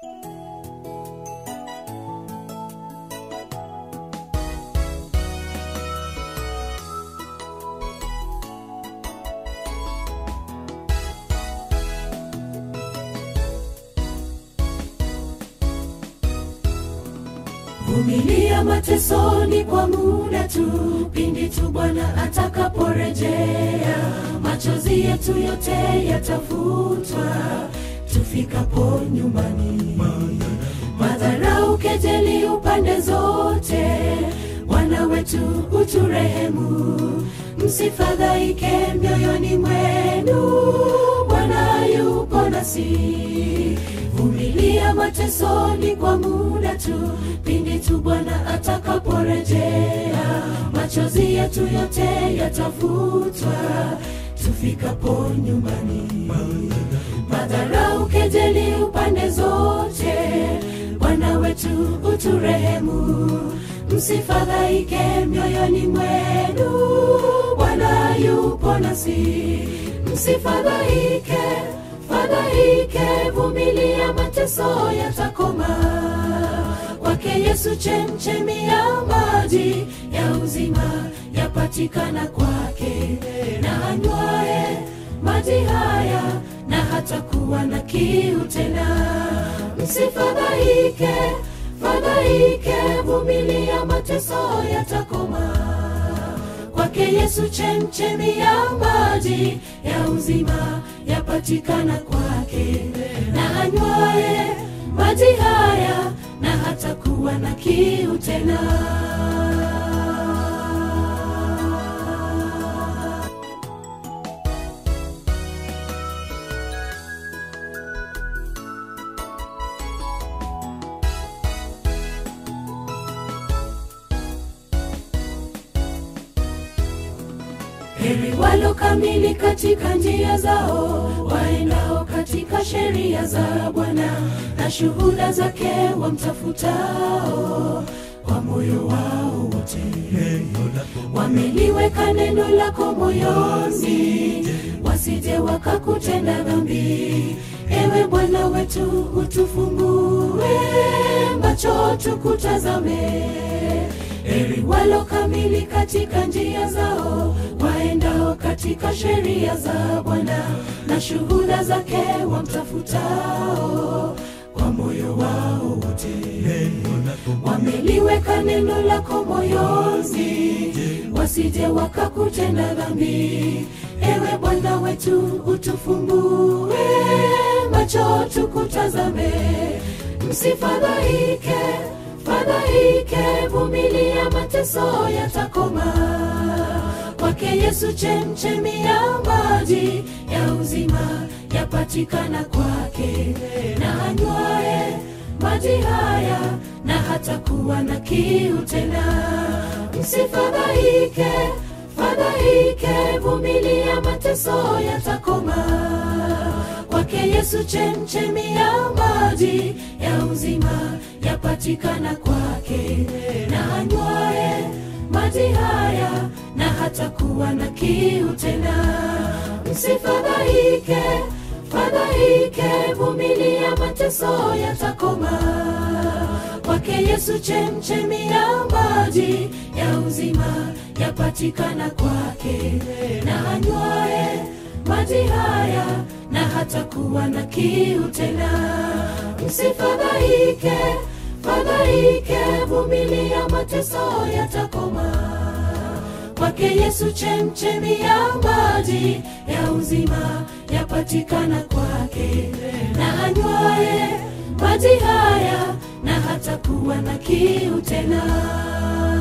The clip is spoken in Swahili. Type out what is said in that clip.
vumilia matesoni kwa muda tu pindi tu bwana atakaporejea machozi yetu yote yatafutwa tufikapo nyumbani madharau kejeli upande zote bwana wetu uturehemu msifadhaike mioyoni mwenu bwana yupo nasi vumilia matesoni kwa muda tu pindi tu bwana atakaporejea machozi yetu yote yatafutwa tufikapo nyumbani madharau kejeli upande zote bwana wetu uturehemu msifadhaike mioyoni mwenu bwana yupo nasi msifadhaike fadhaike vumilia mateso yatakoma kwake yesu chemchemi ya maji ya uzima yapatikana kwake na anywaye maji haya na hatakuwa na kiu tena msifadhaike fadhaike vumilia mateso yatakoma kwake yesu chemchemi ya maji ya uzima yapatikana kwake na anywaye maji haya na hatakuwa na kiu tena heri walo kamili katika njia zao waendao katika sheria za bwana na shuhuda zake wamtafutao kwa moyo wao wote wameliweka neno lako moyoni wasije wakakutenda dhambi ewe bwana wetu utufungue macho tukutazame heri walo kamili katika njia zao waendao katika sheria za bwana na shuhuda zake wamtafutao kwa moyo wao wote wameliweka neno lako moyoni wasije wakakutenda dhambi ewe bwana wetu utufungue macho tukutazame msifadhaike fadhaike vumilia mateso yatakoma kwake yesu chemchemi ya maji ya uzima yapatikana kwake na anywaye maji haya na hatakuwa na kiu tena msifadhaike fadhaike vumilia mateso yatakoma kwake yesu chemchemi ya maji ya uzima yapatikana kwake na anywaye maji haya na hatakuwa na kiu tena msifadhaike fadhaike vumilia mateso yatakoma kwake yesu chemchemi ya maji ya uzima yapatikana kwake na anywaye maji haya na hatakuwa na kiu tena msifadhaike fadhaike vumilia mateso yatakoma kwake yesu chemchemi ya maji ya uzima yapatikana kwake na anywaye maji haya na hatakuwa na kiu tena